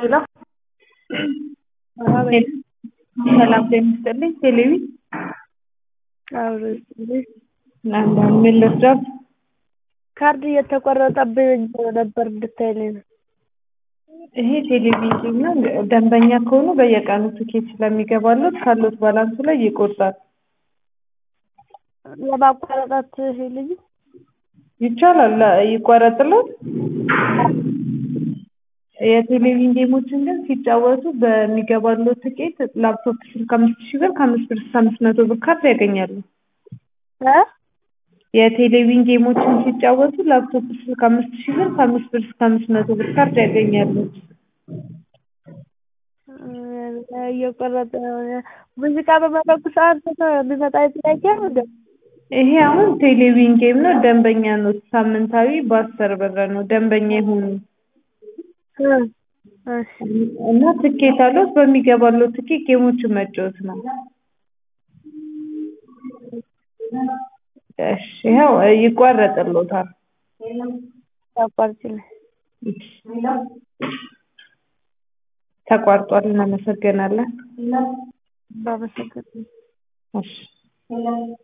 ሄሎ ሰላም ጤና ይስጥልኝ ቴሌቪ አንዳንድ ምን ልርዳት? ካርድ እየተቆረጠብኝ ነበር እንድታይልኝ ነው። ይሄ ቴሌቪዥን ነው። ደንበኛ ከሆኑ በየቀኑ ትኬት ስለሚገባለት ካሉት ባላንሱ ላይ ይቆርጣል። ለማቋረጣት ልጅ ይቻላል ይቆረጥለት። የቴሌቪዥን ጌሞችን ግን ሲጫወቱ በሚገባለው ትኬት ላፕቶፕ ስልክ አምስት ሺህ ብር ከአምስት ብር እስከ አምስት መቶ ብር ካርድ ያገኛሉ። የቴሌቪዥን ጌሞችን ሲጫወቱ ላፕቶፕ ስልክ አምስት ሺህ ብር ከአምስት ብር እስከ አምስት መቶ ብር ካርድ ያገኛሉ። እየቆረጠ ሙዚቃ በመረጡ ሰዓት የሚመጣ ጥያቄ ነው እንደ ይሄ አሁን ቴሌቪዥን ጌም ነው። ደንበኛ ነው። ሳምንታዊ በአስር ብር ነው። ደንበኛ ይሁኑ እና ትኬት አለው። በሚገባለው ትኬት ጌሞችን መጫወት ነው። እሺ ይኸው ይቋረጥልዎታል። አቋርጭልኝ። ተቋርጧል። እናመሰግናለን። ባመሰግን እሺ